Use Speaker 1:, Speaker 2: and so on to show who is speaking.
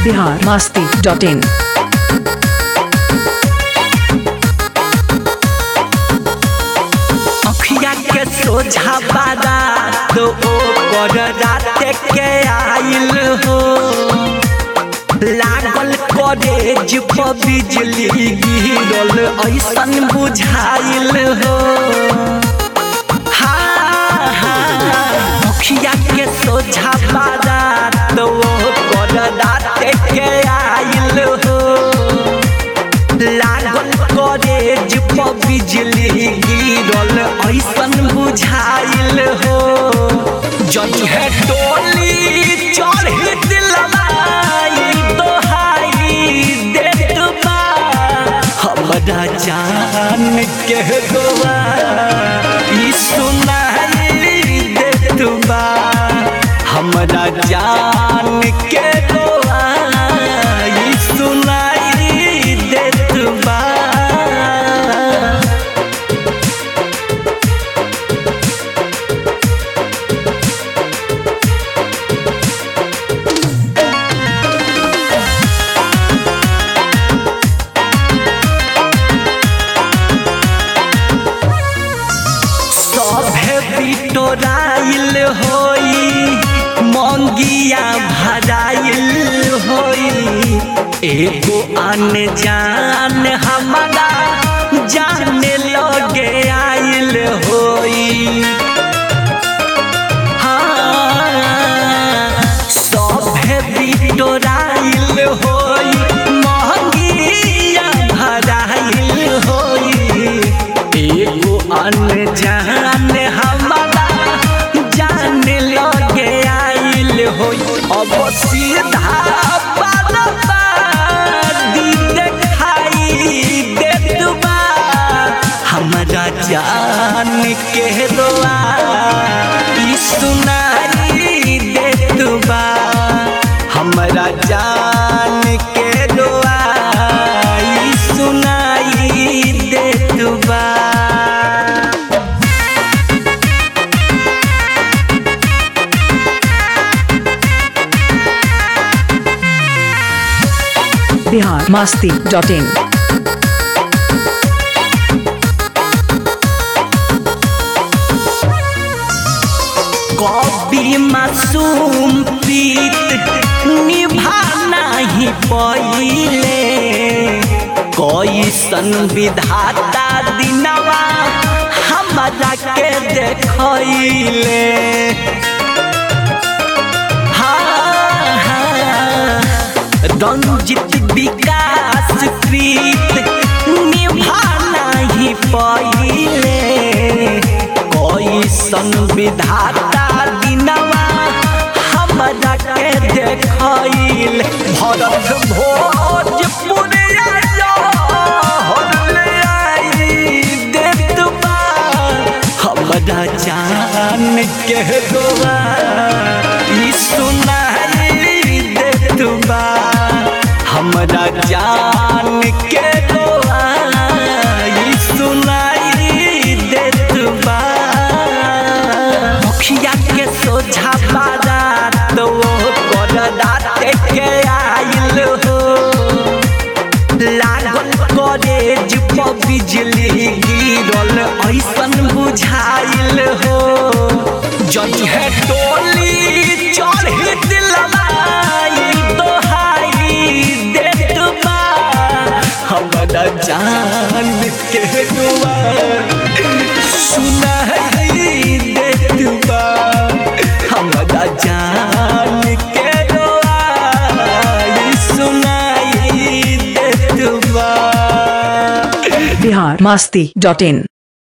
Speaker 1: Bihar Masti dot in
Speaker 2: अखिया के सोझा बारा तो ओकर रात के आइल हो लागल कॉलेज पर बिजली गिरल ऐसन बुझाइल हो हाँ, हाँ, अखिया के सोझा बारा तो ओकर रात के आइल हो लागल कॉलेज पर बिजली गिरल ऐसन बुझाइल हो जई है डोली चढ़ी दिलवाई दोहाई देत बा हमरा जान के दुआ ई सुनाई देत बा हमरा जान के दुआ ई सुनाई देत बा सभे बिटोराइल होई मंगिया भराइल होई एगो आन जान हमारा जाने लगे आइल होई हाँ, सभे बिटोराइल होई मंगिया भराइल होई एगो अनजान हमारा जान लगे आइल होई अब सीधा बादी देखाई देत बा हमरा जान के दुआ ई सुनाई देत बा हमरा जान के दुआ ई सुनाई देत बा
Speaker 1: बिहार मस्ती डॉट इन
Speaker 2: कभी मासूम प्रीत निभाना ही पहिले कैसन विधाता दिनवा हमरा के देखैले हाँ, हाँ, रंजित विकास प्रीत निभाना ही पहिले कैसन विधाता दिनवा हमरा के देखैल भरत भोजपुरिया ले आई देत बा हमरा जान के दुआ ई सुनाई देत बा हमरा जान के दुआ ई सुनाई देत बा मुखिया के सोझा बारा तो कर रात के आइल हो लागल कॉलेज पर बिजली गिरल ऐसन बुझाइल हो जई है टोली चढ़ी दिलवाई दोहाई देत बा हमरा जान के दुआ सुनाई देत बा हमरा जान के दुआ ई सुनाई देत बा
Speaker 1: बिहार मस्ती डॉट इन